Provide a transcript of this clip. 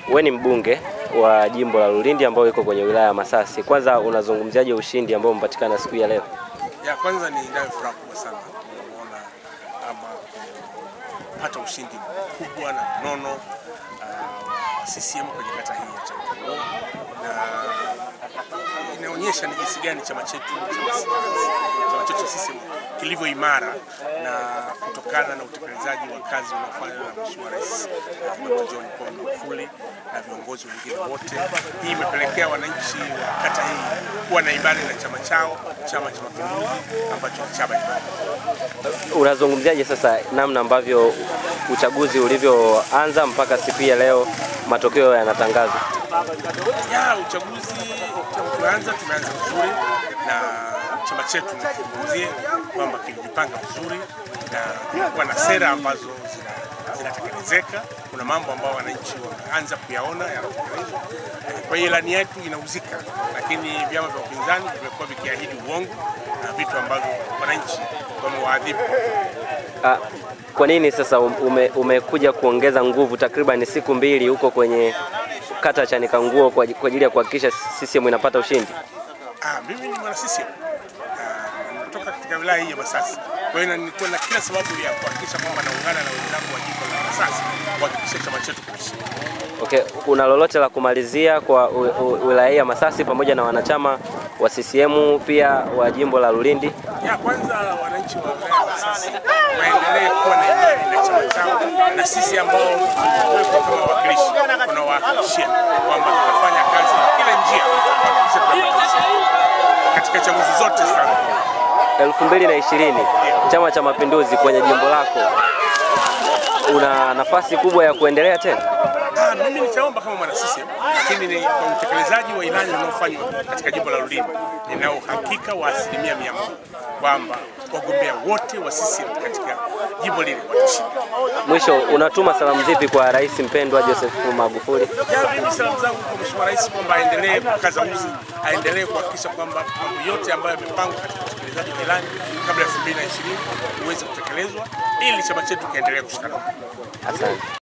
we ni mbunge wa jimbo la Lulindi ambao iko kwenye wilaya ya Masasi. Kwanza unazungumziaje ushindi ambao umepatikana siku ya leo? Ya kwanza ni inayo furaha kubwa sana kuona ama kupata ushindi mkubwa na mnono uh, wa CCM kwenye kata hii ya Changamwe na inaonyesha ni jinsi gani chama chetu chama chetu cha CCM kilivyo imara na kutokana na utekelezaji wa kazi unaofanywa na Mheshimiwa Rais uh, Dr. John Pombe Magufuli na viongozi wengine wote. Hii imepelekea wananchi wa kata hii kuwa na imani na chama chao, Chama cha Mapinduzi ambacho ni chama imara. Unazungumziaje sasa namna ambavyo uchaguzi ulivyoanza mpaka siku hii ya leo matokeo yanatangazwa? Ya uchaguzi tangu tumeanza tumeanza vizuri na chama chetu nikizungumzie kwamba kilijipanga vizuri na kulikuwa na sera ambazo zina- zinatekelezeka. Kuna mambo ambayo wananchi wameanza kuyaona yanatekelezwa. Eh, Kwa hiyo ilani yetu inauzika, lakini vyama vya upinzani vimekuwa vikiahidi uongo na vitu ambavyo wananchi wamewaadhibu. Ah, kwa nini sasa ume, umekuja kuongeza nguvu takriban siku mbili huko kwenye kata ya Chanikanguo kwa kwa ajili ya kuhakikisha CCM inapata ushindi? Ah, mimi ni mwana CCM na natoka katika wilaya hii ya Masasi. Kwa hiyo nilikuwa na kila sababu ya kuhakikisha kwamba naungana na wenzangu wa jimbo la Masasi kuhakikisha chama chetu kinashinda. Okay, kuna lolote la kumalizia kwa u- u- wilaya hii ya Masasi pamoja na wanachama wa CCM pia wa jimbo la Lulindi? Ya kwanza, wananchi wa wilaya ya Masasi waendelee kuwa na imani na chama chao, na sisi ambao tumewekwa kama wawakilishi tunawahakikishia kwamba tutafanya kazi na kila njia kuhakikisha tunapata ushindi katika chaguzi zote zitakazokuja. 2020 Chama cha Mapinduzi kwenye jimbo lako una nafasi kubwa ya kuendelea tena? Ah, mimi nitaomba kama mwana CCM, lakini ni kwa utekelezaji wa ilani unaofanywa katika jimbo la Lulindi, nina uhakika wa asilimia mia moja kwamba wagombea wote wa CCM katika jimbo lile watashinda. Mwisho, unatuma salamu zipi kwa Rais mpendwa Joseph Magufuli? Ya, mimi salamu zangu kwa Mheshimiwa Rais kwamba aendelee kukaza uzi, aendelee kuhakikisha kwamba mambo yote ambayo yamepangwa katika utekelezaji wa ilani kabla ya 2020 uweze kutekelezwa ili chama chetu kiendelee kushikana. Asante.